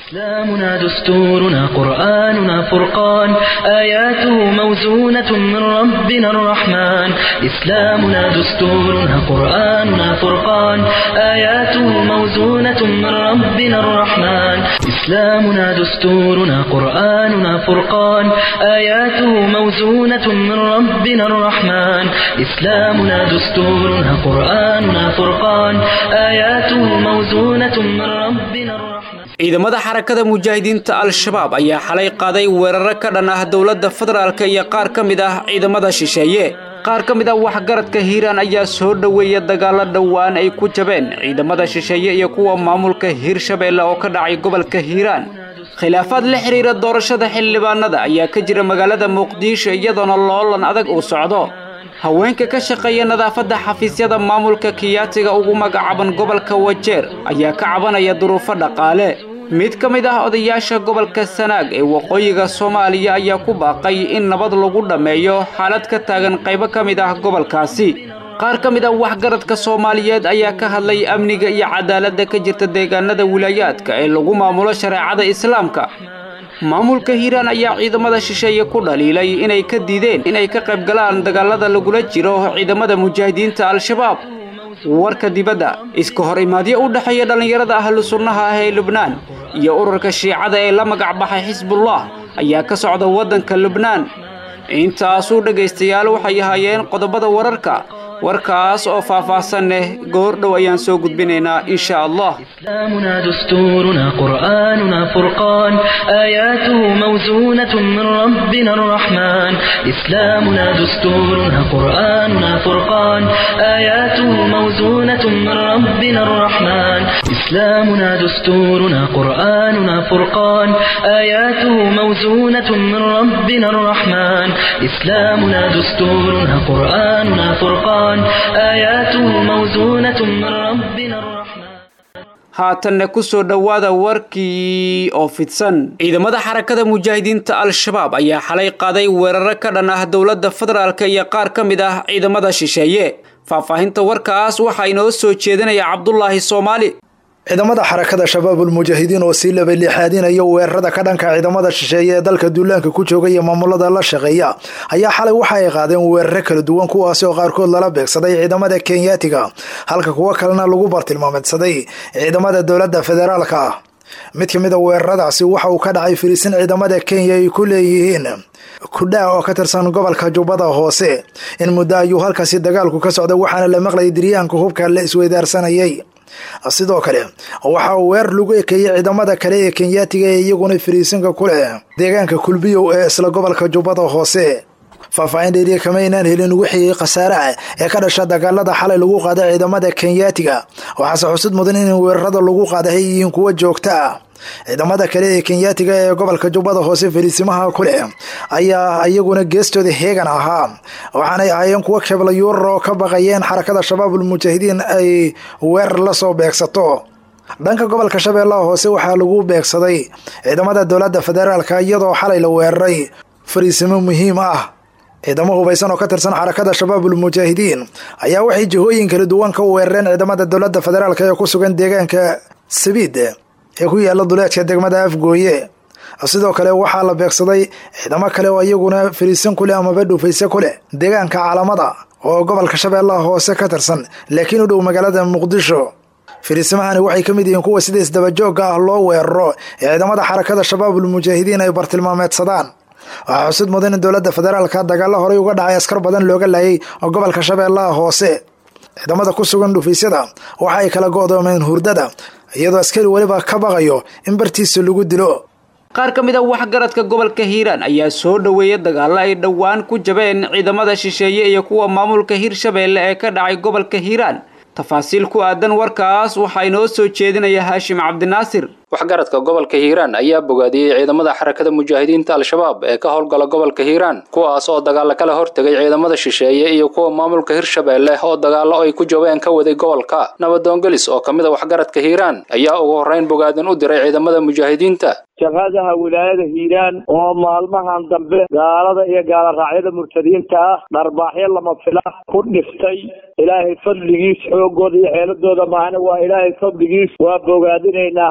إسلامنا دستورنا قرآننا فرقان آياته موزونة من ربنا الرحمن إسلامنا دستورنا قرآننا فرقان آياته موزونة من ربنا الرحمن إسلامنا دستورنا قرآننا فرقان آياته موزونة من ربنا الرحمن إسلامنا دستورنا قرآننا فرقان آياته موزونة من ربنا الرحمن ciidamada xarakada mujaahidiinta al-shabaab ayaa xalay qaaday weeraro ka dhan ah dowladda federaalka iyo qaar ka mid ah ciidamada shisheeye qaar ka mid ah waxgaradka hiiraan ayaa soo dhoweeya dagaallo dhowaan ay ku jabeen ciidamada shisheeye iyo kuwa maamulka hiirshabeelle oo ka dhacay gobolka hiiraan khilaafaad la xidhiira doorashada xildhibaanada ayaa ka jira magaalada muqdisho iyadoona loolan adag uu socdo haweenka ka shaqeeya nadaafadda xafiisyada maamulka kiyaatiga ugu magacaaban gobolka wajeer ayaa ka cabanaya duruufo dhaqaale mid ka mid ah odayaasha gobolka sanaag ee waqooyiga soomaaliya ayaa ku baaqay in nabad lagu dhammeeyo xaalad ka taagan qaybo ka mid ah gobolkaasi qaar ka mid ah waxgaradka soomaaliyeed ayaa ka hadlay amniga iyo cadaaladda ka jirta deegaanada wilaayaadka ee lagu maamulo shareecada islaamka maamulka hiiraan ayaa ciidamada shisheeye ku dhaliilay inay ka diideen inay ka qayb galaan dagaalada lagula jiro ciidamada mujaahidiinta al-shabaab warka dibadda iska hor imaadyo u dhexeeya dhallinyarada ahlu sunnaha ah ee lubnaan iyo ururka shiicada ee la magac baxay xisbullah ayaa ka socda waddanka lubnaan intaasuu dhegaystayaal waxay ahaayeen qodobada wararka warkaas oo faahfaahsan leh goor dhow ayaan soo gudbinaynaa insha allah إسلامنا دستورنا قرآننا فرقان آياته موزونة من ربنا الرحمن إسلامنا دستورنا قرآننا فرقان آياته موزونة من ربنا الرحمن إسلامنا دستورنا قرآننا فرقان آياته موزونة من ربنا الرحمن إسلامنا دستورنا قرآننا فرقان آياته موزونة من ربنا الرحمن haatanna ku soo dhowaada warkii oo fidsan ciidamada xarakada mujaahidiinta al-shabaab ayaa xalay qaaday weeraro ka dhan ah dowladda federaalka iyo qaar ka mid ah ciidamada shisheeye faahfaahinta warkaas waxaa inoo soo jeedinaya cabdulaahi soomaali ciidamada xarakada shabaabul mujaahidiin oo sii labaliixaadinaya weerarada ka dhanka ciidamada shisheeye ee dalka duulaanka ku jooga iyo maamulada la shaqeeya ayaa xalay waxa ay qaadeen weeraro kala duwan kuwaasi oo qaarkood lala beegsaday ciidamada kenyaatiga halka kuwo kalena lagu bartilmaameedsaday ciidamada dowladda federaalka ah mid ka mid a weeraradaasi waxa uu ka dhacay firiisin ciidamada kenya ay ku leeyihiin kudhaa oo ka tirsan gobolka jubbada hoose in muddo ayuu halkaasi dagaalku ka socday waxaana la maqlayay diryaanka hubka la isweydaarsanayay sidoo kale waxa uu weer lagu ekeeyey ciidamada kale ee kenyaatiga ee iyaguna fariisinka ku leh deegaanka kulbiyow ee isla gobolka jubbada hoose faahfaahin dheeriya kama aynaan helin wixii khasaaraha ee ka dhasha dagaalada xalay lagu qaaday ciidamada kenyaatiga waxaase xusud mudan in weerarada lagu qaaday ay yihiin kuwo joogta ah ciidamada kale ee kenyaatiga ee gobolka jubbada hoose fariisimaha ku leh ayaa iyaguna geestooda heegan ahaa waxaanay ahaayeen kuwo kebla yuurar oo ka baqayeen xarakada shabaabul mujaahidiin ay weerar la soo beegsato dhanka gobolka shabeellaha hoose waxaa lagu beegsaday ciidamada dowladda federaalka iyadoo xalay la weeraray fariisimo muhiim ah ciidamo hubaysan oo ka tirsan xarakada shabaabul mujaahidiin ayaa waxay jihooyin kala duwan ka weerareen ciidamada dowladda federaalk ee ku sugan deegaanka sabiid ee ku yaala duleedka degmada afgooye sidoo kale waxaa la beegsaday ciidamo kale oo iyaguna fariisan ku leh amaba dhufayse ku leh deegaanka caalamada oo gobolka shabeellaha hoose ka tirsan laakiin u dhow magaalada muqdisho fariisimahani waxay ka mid yihiin kuwa sida isdabajooga ah loo weeraro ee ciidamada xarakada shabaabul mujaahidiin ay bartilmaameedsadaan waxaa xusud mudan in dowladda federaalka dagaalo horey uga dhacay askar badan looga laayay oo gobolka shabeellaha hoose ciidamada ku sugan dhufaysyada waxa ay kala go'doomeen hurdada iyadoo askari weliba ka baqayo in bartiisa lagu dilo qaar ka mid a waxgaradka gobolka hiiraan ayaa soo dhoweeya dagaallo ay dhowaan ku jabeen ciidamada shisheeye iyo kuwa maamulka hirshabeelle ee ka dhacay gobolka hiiraan tafaasiil ku aadan warkaas waxaa inoo soo jeedinaya haashim cabdinaasir waxgaradka gobolka hiiraan ayaa bogaadiyey ciidamada xarakada mujaahidiinta al-shabaab ee ka howlgala gobolka hiiraan kuwaas oo dagaalo kala hortegay ciidamada shisheeye iyo kuwa maamulka hirshabeelle oo dagaallo ay ku jabeen ka waday gobolka nabadoongelis oo ka mid a waxgaradka hiiraan ayaa ugu horreyn bogaadin u diray ciidamada mujaahidiinta shaqadaha wilaayada hiiraan oo maalmahan dambe gaalada iyo gaaloraacyada murtadiinta ah dharbaaxyo lama fila ku dhiftay ilaahay fadligiis xoogooda iyo xeeladooda maahna waa ilaahay fadligiis waa bogaadinaynaa haddaan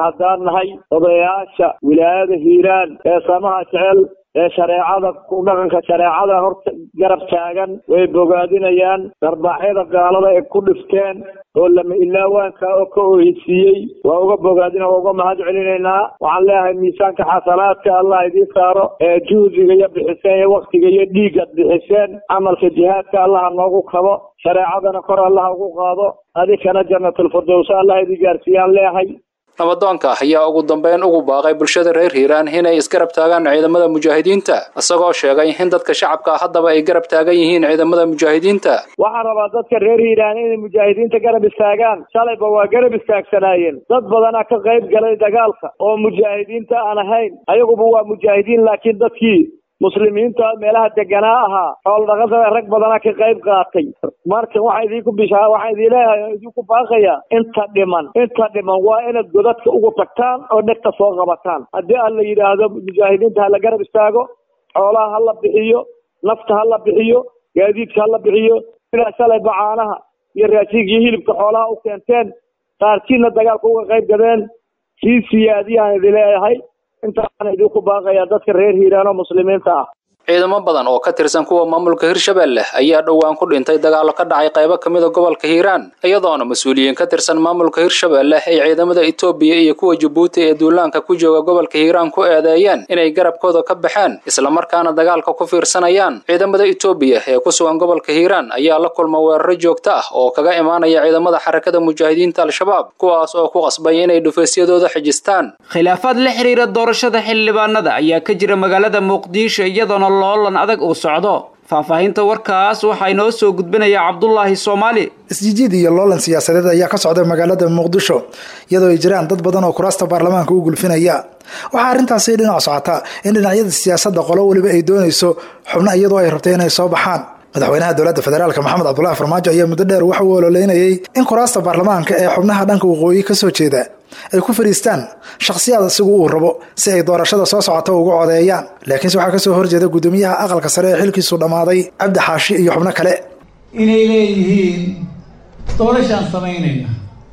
nahay odayaasha wilaayada hiiraan ee samaha jecel ee shareecada ku dhaqanka shareecada horta garab taagan way bogaadinayaan darbaaxyada gaalada ay ku dhifteen oo lama ilaawaanka oo ka oheysiiyey waa uga bogaadina waa uga mahad celinaynaa waxaan leeyahay miisaanka xasanaadka allah idiin saaro ee juhdiga iyo bixiseen iyo waktiga iyo dhiigaad bixiseen camalka jihaadka allaha noogu kabo shareecadana kor allaha ugu qaado adikana janatulfirdows allah idin gaarsiiyaan leeyahay nabadoonka ayaa ugu dambeyn ugu baaqay bulshada reer hiiraan inay isgarab taagaan ciidamada mujaahidiinta isagoo sheegay in dadka shacabka haddaba ay garab taagan yihiin ciidamada mujaahidiinta waxaan rabaa dadka reer hiiraan inay mujaahidiinta garab istaagaan shalayba waa garab istaagsanaayeen dad badanaa ka qayb galay dagaalka oo mujaahidiinta aan ahayn ayaguba waa mujaahidiin laakiin dadkii muslimiinta meelaha deganaa ahaa xoolo dhaqatada rag badana ka qayb qaatay marka waxaa idinku bishaa waxaa idin leeyahay idinku baaqaya inta dhiman inta dhiman waa inaad godadka ugu tagtaan oo dhegta soo qabataan haddii aan la yidhaahdo mujaahidiinta ha la garab istaago xoolaha ha la bixiyo nafta ha la bixiyo gaadiidka ha la bixiyo ilaa shalay bacaanaha iyo raashinka iyo hilibka xoolaha u keenteen qaarkiina dagaalka uga qayb gadeen sii siyaadiyaan idin leeyahay intaana idinku baaqayaa dadka reer hiiraan oo muslimiinta ah ciidamo badan oo ka tirsan kuwa maamulka hirshabelle ayaa dhowaan ku dhintay dagaallo ka dhacay qaybo ka mida gobolka hiiraan iyadoona mas-uuliyiin ka tirsan maamulka hirshabelle ay ciidamada etoobiya iyo kuwa jabuuti ee duulaanka ku jooga gobolka hiiraan ku eedeeyeen inay garabkooda ka baxeen islamarkaana dagaalka ku fiirsanayaan ciidamada etoobiya ee ku sugan gobolka hiiraan ayaa la kulma weeraro joogto ah oo kaga imaanaya ciidamada xarakada mujaahidiinta al-shabaab kuwaas oo ku qasbay inay dhufaysyadooda xijistaan khilaafaad la xiriira doorashada xildhibaanada ayaa ka jira magaalada muqdisho iyadoona loolan adag uu socdo faahfaahinta warkaas waxaa inoo soo gudbinaya cabdulaahi soomaali isjijiid iyo loolan siyaasadeed ayaa ka socda magaalada muqdisho iyadoo ay jiraan dad badan oo kuraasta baarlamaanka u gulfinaya waxaa arrintaasi dhinac socotaa in dhinacyada siyaasadda qolo weliba ay doonayso xubno iyadoo ay rabtay inay soo baxaan madaxweynaha dowladda federaalk maxamed cabdulahi farmaajo ayaa muddo dheer waxa uu ololeynayay in kuraasta baarlamaanka ee xubnaha dhanka waqooyi ka soo jeeda ay ku fadhiistaan shakhsiyaad isigu uu rabo si ay doorashada soo socota uga codeeyaan laakiinse waxaa kasoo horjeeda guddoomiyaha aqalka sare ee xilkiisu dhammaaday cabdi xaashi iyo xubno kale inay leeyihiin doorashaan samaynayna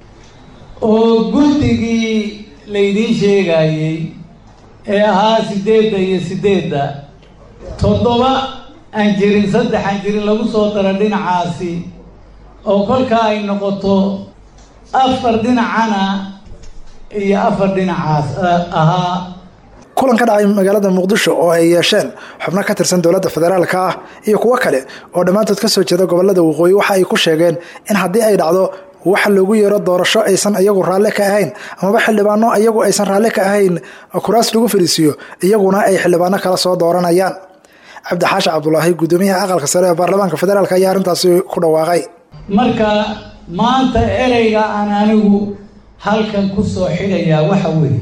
oo guddigii laydiin sheegayey ee ahaa siddeedda iyo siddeedda toddoba aan jirin saddex aan jirin lagu soo daro dhinacaasi oo kolkaa ay noqoto afar dhinacana iyo afar dhinacaas ahaa kulan ka dhacay magaalada muqdisho oo ay yeesheen xubno ka tirsan dowladda federaalka ah iyo kuwo kale oo dhammaantood ka soo jeeda gobolada waqooyi waxa ay ku sheegeen in haddii ay dhacdo waxa loogu yeero doorasho aysan iyagu raalle ka ahayn amaba xildhibaano iyagu aysan raalle ka ahayn kuraas lagu fadhiisiiyo iyaguna ay xildhibaano kala soo dooranayaan cabdixaashi cabdulaahi guddoomiyaha aqalka sare ee baarlamaanka federaalk ayaa arrintaasi ku dhawaaqay marka maanta ereyga aan anigu halkan ku soo xidhayaa waxa weeye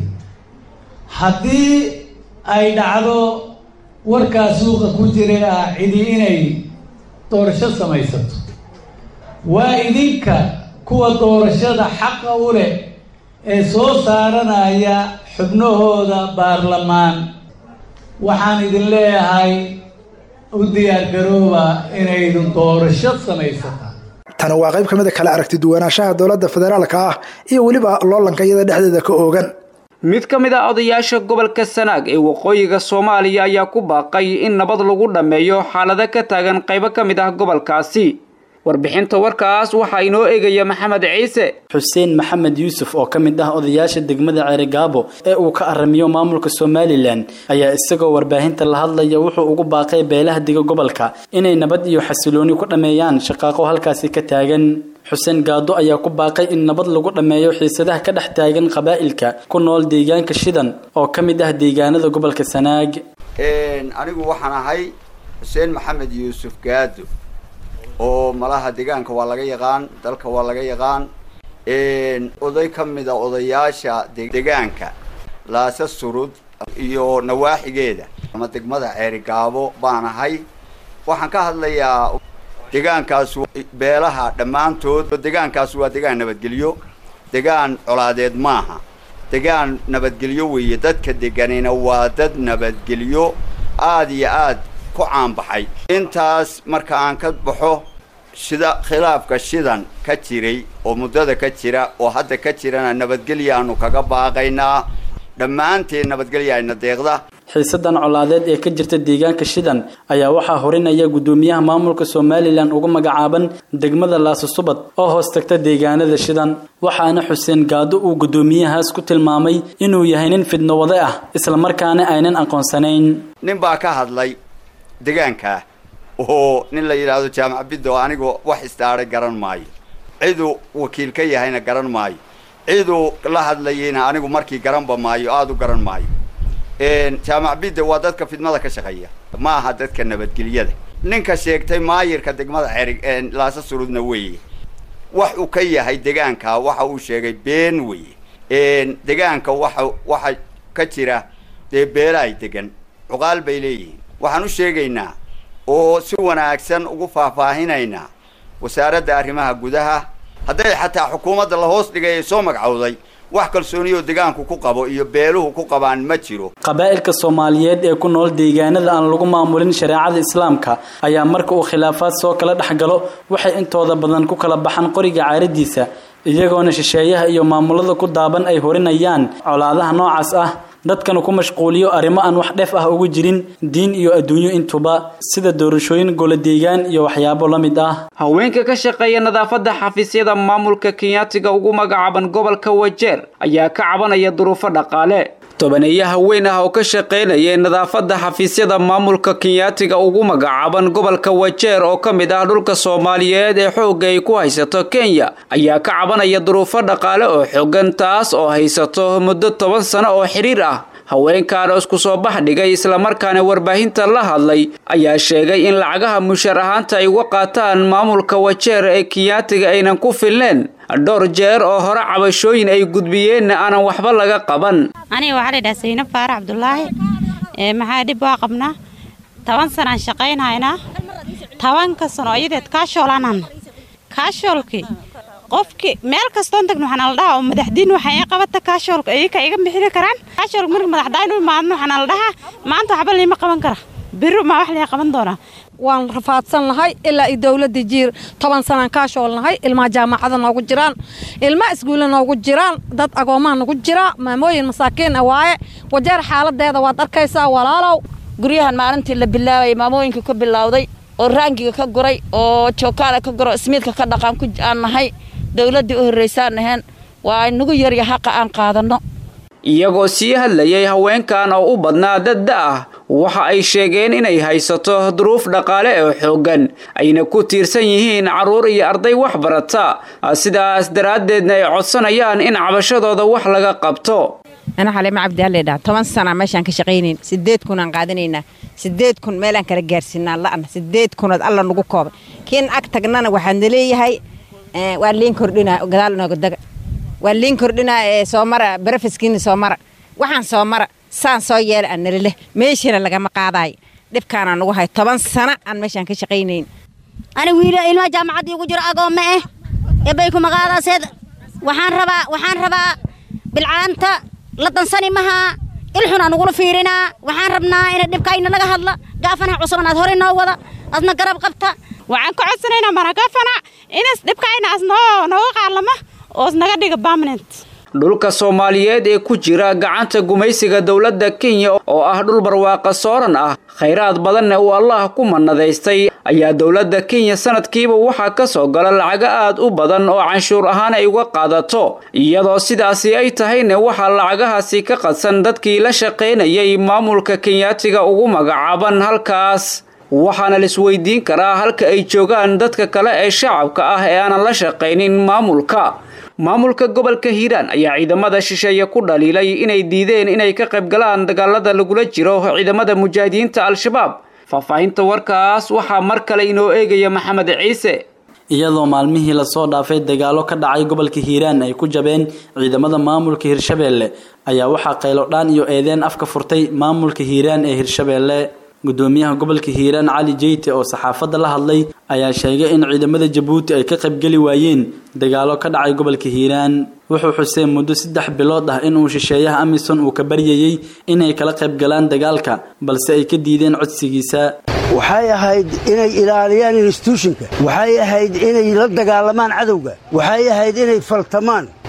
haddii ay dhacdo warkaa suuqa ku jira ah cidi inay doorasho samaysato waa idinka kuwa doorashada xaqa u leh ee soo saaranaya xubnahooda baarlamaan waxaan idin leeyahay u diyaargarooba inaydin doorasho samaysataan tani waa qayb ka mid a kala aragti duwanaanshaha dowladda federaalka ah iyo weliba loolanka iyada dhexdeeda ka oogan mid ka mid ah odayaasha gobolka sanaag ee waqooyiga soomaaliya ayaa ku baaqay in nabad lagu dhammeeyo xaalado ka taagan qaybo ka mid ah gobolkaasi warbixinta warkaas waxaa inoo eegaya maxamed ciise xuseen maxamed yuusuf oo ka mid ah odayaasha degmada ceerigaabo ee uu ka aramiyo maamulka somalilan ayaa isagoo warbaahinta la hadlaya wuxuu ugu baaqay beelaha diga gobolka inay nabad iyo xasilooni ku dhammeeyaan shaqaaqo halkaasi ka taagan xuseen gaado ayaa ku baaqay in nabad lagu dhammeeyo xiisadaha ka dhex taagan qabaa'ilka ku nool deegaanka shidan oo ka mid ah deegaanada gobolka sanaag anigu waxaan ahay xuseen maxamed yuusuf gaado oo malaha deegaanka waa laga yaqaan dalka waa laga yaqaan oday ka mid a odayaasha deegaanka laasa surud iyo nawaaxigeeda ama degmada ceerigaabo baan ahay waxaan ka hadlayaa deegaankaas beelaha dhammaantood deegaankaas waa deegaan nabadgelyo deegaan colaadeed maaha deegaan nabadgelyo weeye dadka deganina waa dad nabadgelyo aada iyo aad ku caanbaxay intaas marka aan ka baxo sida khilaafka shidan ka jiray oo muddada ka jira oo hadda ka jirana nabadgelyaanu kaga baaqaynaa dhammaanteen nabadgelya ayna deeqda xiisadan colaadeed ee ka jirta deegaanka shidan ayaa waxaa horinaya guddoomiyaha maamulka somalilan ugu magacaaban degmada laasusubad oo hoos tagta deegaanada shidan waxaana xuseen gaado uu guddoomiyahaas ku tilmaamay inuu yahay nin fidno wade ah islamarkaana aynan aqoonsanayn nin baa ka hadlay degaankaa oo nin la yidhaahdo jaamac biddo anigoo wax istaaray garan maayo ciduu wakiil ka yahayna garan maayo ciduu la hadlayeyna anigu markii garanba maayo aada u garan maayo jaamac bidde waa dadka fidmada ka shaqeeya ma aha dadka nabadgelyada ninka sheegtay maayirka degmada cerig laasa surudna weeye wax uu ka yahay degaanka waxa uu sheegay been weeye degaanka waxa waxa ka jira dee beelaay degan cuqaal bay leeyihiin waxaan u sheegaynaa oo si wanaagsan ugu faahfaahinaynaa wasaaradda arrimaha gudaha hadday xataa xukuumadda la hoos dhigay ee soo magacowday wax kalsooniyoo degaanku ku qabo iyo beeluhu ku qabaan ma jiro qabaa'ilka soomaaliyeed ee ku nool deegaanada aan lagu maamulin shareecada islaamka ayaa marka uu khilaafaad soo kala dhex galo waxay intooda badan ku kala baxaan qoriga caaradiisa iyagoona shisheeyaha iyo maamulada ku daaban ay horinayaan colaadaha noocaas ah dadkana ku mashquuliyo arrimo aan wax dheef ah ugu jirin diin iyo adduunyo intuba sida doorashooyin golo deegaan iyo waxyaabo la mid ah haweenka ka shaqeeya nadaafadda xafiisyada maamulka kenyaatiga ugu magacaaban gobolka wajeer ayaa ka cabanaya duruufo dhaqaale tobaneeyo haween ah oo ka shaqaynaya nadaafadda xafiisyada maamulka kenyaatiga ugu magacaaban gobolka wajeer oo ka mid ah dhulka soomaaliyeed ee xoogga ay ku haysato kenya ayaa ka cabanaya duruufo dhaqaale oo xoogan taas oo haysato muddo toban sano oo xidhiir ah haweenkaana isku soo bax dhigay islamarkaana warbaahinta la hadlay ayaa sheegay in lacagaha mushar ahaanta ay uga qaataan maamulka wajeer ee kenyaatiga aynan ku filneen dhowr jeer oo hore cabashooyin ay gudbiyeenna aanan waxba laga qaban aniga waxaa la dhaha saynab faarax cabdulaahi maxaa dhib waa qabnaa toban sanaan shaqaynaynaa tobanka sano iyadeed kaashoolanaan kaashoolkii qofkii meel kastoon tagno waxaa nala dhahaa oo madaxdiin waxay ii qabata kaashoolka iyaka iga bixini karaan kaashoolka marka madaxdaan u imaadno waxaa nala dhahaa maanta waxba liima qaban kara biro maa wax liga qaban doonaa waan rafaadsan nahay ilaa iyo dowladda jiir toban sanaan kaashool nahay ilmaha jaamacada noogu jiraan ilmaha iskuulla noogu jiraan dad agoomaha nagu jira maamooyin masaakiin ah waaye wajeer xaaladeeda waad arkaysaa walaalow guryahan maalintii la bilaabayay maamooyinka ka bilowday oo raangiga ka guray oo jookaala ka guro ismiidka ka dhaqaan ku aan nahay dowladdii u horraysaan naheen waa inagu yarya haqa aan qaadanno iyagoo sii hadlayay haweenkan oo u badnaa dadda ah waxa ay sheegeen inay haysato duruuf dhaqaale oo xooggan ayna ku tiirsan yihiin carruur iyo arday wax barata sidaas daraaddeedna ay codsanayaan in cabashadooda wax laga qabto ana xalima cabdialledha toban sana meeshaan ka shaqaynayn sideed kunaan qaadanaynaa sideed kun meelaan kala gaarsiinaa la'na sideed kunood alla nagu koobay kiin ag tagnana waxaadna leeyahay waa liin kordhinaa gadaal inooga daga waa liin kordhinaa ee soo mara barafaskiina soo mara waxaan soo mara saan soo yeela aan nalileh meeshana lagama qaadaayo dhibkaanaa nagu hay toban sana aan meeshaan ka shaqaynayn ani wiila ilmaha jaamacaddii ugu jiro agoomma eh eebay kuma qaadaaseed waxaan rabaa waxaan rabaa bilcaanta la dansani mahaa ilxun aan ugula fiirinaa waxaan rabnaa ina dhibkayna laga hadla gaafanaha cusuban aad hore noo wada adna garab qabta waxaan ka codsanaynaa maragafana inas dhibkayna as noo nooga qaalama oos naga dhiga permanent dhulka soomaaliyeed ee ku jira gacanta gumaysiga dowladda kenya oo ah dhul barwaaqa sooran ah khayraad badanna uu allah ku mannadaystay ayaa dowladda kenya sanadkiiba waxaa ka soo gala lacago aad u badan oo canshuur ahaan ay uga qaadato iyadoo sidaasi ay tahayna waxaa lacagahaasi ka qadsan dadkii la shaqaynayay maamulka kenyaatiga ugu magacaaban halkaas waxaana laisweydiin karaa halka ay joogaan dadka kale ee shacabka ah ee aanan la shaqaynin maamulka maamulka gobolka hiiraan ayaa ciidamada shisheeye ku dhaliilay inay diideen inay ka qayb galaan dagaalada lagula jiro ciidamada mujaahidiinta al-shabaab faahfaahinta warkaas waxaa mar kale inoo eegaya maxamed ciise iyadoo maalmihii lasoo dhaafay dagaalo ka dhacay gobolka hiiraan ay ku jabeen ciidamada maamulka hirshabeelle ayaa waxaa qaylodhaan iyo eedeen afka furtay maamulka hiiraan ee hirshabeelle gudoomiyaha gobolka hiiraan cali jeyte oo saxaafadda la hadlay ayaa sheegay in ciidamada jabuuti ay ka qaybgeli waayeen dagaalo ka dhacay gobolka hiiraan wuxuu xuseen muddo saddex bilood ah inuu shisheeyaha amisom uu ka baryayey inay kala qaybgalaan dagaalka balse ay ka diideen codsigiisa waxay ahayd inay ilaaliyaan instituushinka waxay ahayd inay la dagaalamaan cadowga waxay ahayd inay faltamaan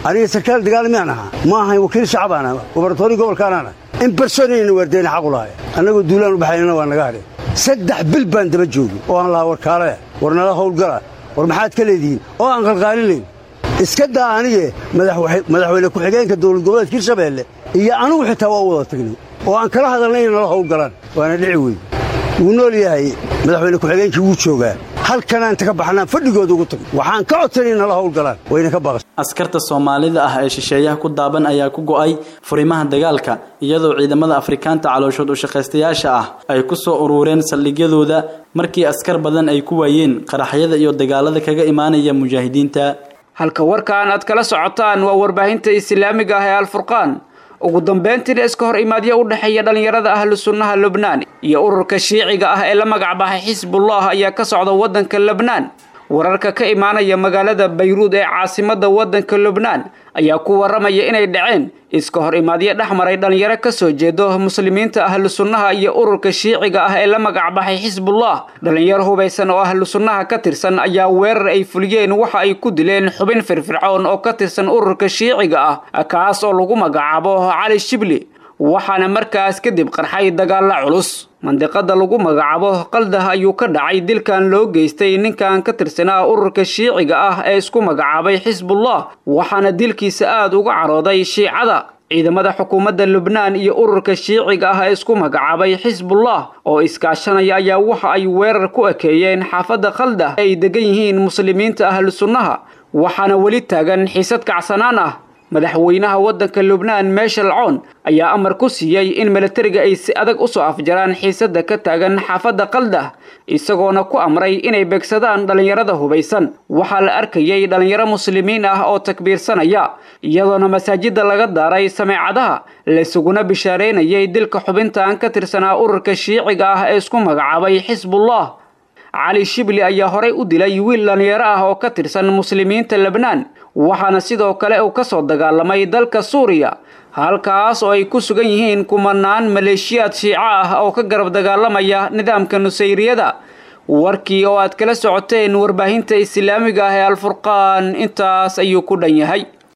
aniga sarkaal dagaal miyaan ahaa ma ahayn wakiil shacabaan aha gobarnatoori gobolkaanaan ah in barsonayna waardeyna xaqu lahay annagoo duulaan u baxaynana waa naga hadheen saddex bil baan daba joogay oo aan lahaa war kaalaya war nala howlgala war maxaad ka leedihiin oo aan qalqaalinayn iska daa anige madaxweyne ku-xigeenka dowlad goboleedka hirshabeelle iyo anugu xitaa waa u wada tagnay oo aan kala hadalnay in nala howlgalaan waana dhici wey wuu nool yahay madaxweyne ku-xigeenkii wuu joogaa halkanaan inta ka baxnaan fadhigooda ugu tagno waxaan ka codsanay in nala howlgalaan wayna ka baqas askarta soomaalida ah ee shisheeyaha ku daaban ayaa ku go'ay furimaha dagaalka iyadoo ciidamada afrikaanta calooshood u shaqaystayaasha ah ay ku soo urureen saldhigyadooda markii askar badan ay ku waayeen qaraxyada iyo dagaalada kaga imaanaya mujaahidiinta halka warkaan aad kala socotaan waa warbaahinta islaamiga ah ee alfurqaan ugu dambeyntiina iska hor imaadyo u dhexeeya dhallinyarada ahlu sunnaha lubnaan iyo ururka shiiciga ah ee la magacbaxay xisbullah ayaa ka socda waddanka lebnaan wararka ka imaanaya magaalada bayruud ee caasimadda waddanka lubnaan ayaa ku waramaya inay dhaceen iska hor imaadyo dhex maray dhallinyaro ka soo jeedo muslimiinta ahlu sunnaha iyo ururka shiiciga ah ee la magacbaxay xisbullah dhallinyaro hubaysan oo ahlu sunnaha ka tirsan ayaa weerar ay fuliyeen waxa ay ku dileen xubin firfircoon oo ka tirsan ururka shiiciga ah kaas oo lagu magacaabo cali shibli waxaana markaas kadib qarxay dagaalla culus mandiqada lagu magacaabo qaldah ayuu ka dhacay dilkan loo geystay ninkan ka tirsanaa ururka shiiciga ah ee isku magacaabay xisbullah waxaana dilkiisa aada uga carooday shiicada ciidamada xukuumadda lubnaan iyo ururka shiiciga ah ee isku magacaabay xisbullah oo iskaashanaya ayaa waxa ay weerar ku ekeeyeen xaafadda qaldah ay degan yihiin muslimiinta ahlu sunnaha waxaana weli taagan xiisad kacsanaan ah madaxweynaha waddanka lubnaan meeshal coon ayaa amar ku siiyey in milatariga ay si adag usoo afjaraan xiisadda ka taagan xaafadda qaldah isagoona ku amray inay beegsadaan dhallinyarada hubaysan waxaa la arkayay dhallinyaro muslimiin ah oo takbiirsanaya iyadoona masaajidda laga daaray sameecadaha laysuguna bishaareynayay dilka xubintan ka tirsanaa ururka shiiciga ah ee isku magacaabay xisbullah cali shibli ayaa horay u dilay wiil dhallinyaro ah oo ka tirsan muslimiinta lebnaan waxaana sidoo kale uu ka soo dagaalamay dalka suuriya halkaas oo ay ku sugan yihiin kumanaan maleeshiyaad shiico ah oo ka garab dagaalamaya nidaamka nusayriyada warkii oo aad kala socoteen warbaahinta islaamiga ah ee alfurqaan intaas ayuu ku dhan yahay